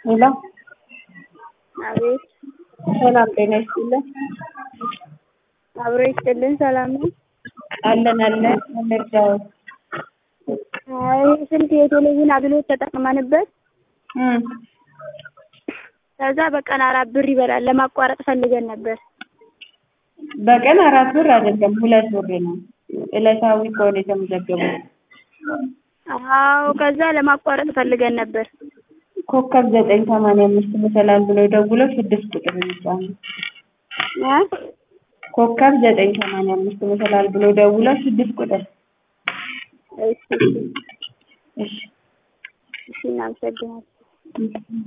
ሄሎ አቤት ሰላም ጤና ይስጥልን። አብሮ ይስጥልን። ሰላም ነው? አለን አለን እንርዳው። አይ ስልክ የቴሌቪዥን አገልግሎት ተጠቅመንበት እም ከዛ በቀን አራት ብር ይበላል። ለማቋረጥ ፈልገን ነበር። በቀን አራት ብር አይደለም ሁለት ብር ነው። ዕለታዊ ከሆነ የተመዘገበው አዎ ከዛ ለማቋረጥ ፈልገን ነበር። ኮከብ ዘጠኝ ሰማንያ አምስት መሰላል ብለው ደውለው ስድስት ቁጥር ይጫኑ። እ ኮከብ ዘጠኝ ሰማንያ አምስት መሰላል ብለው ደውለው ስድስት ቁጥር እሺ እሺ እሺ እናመሰግናለን።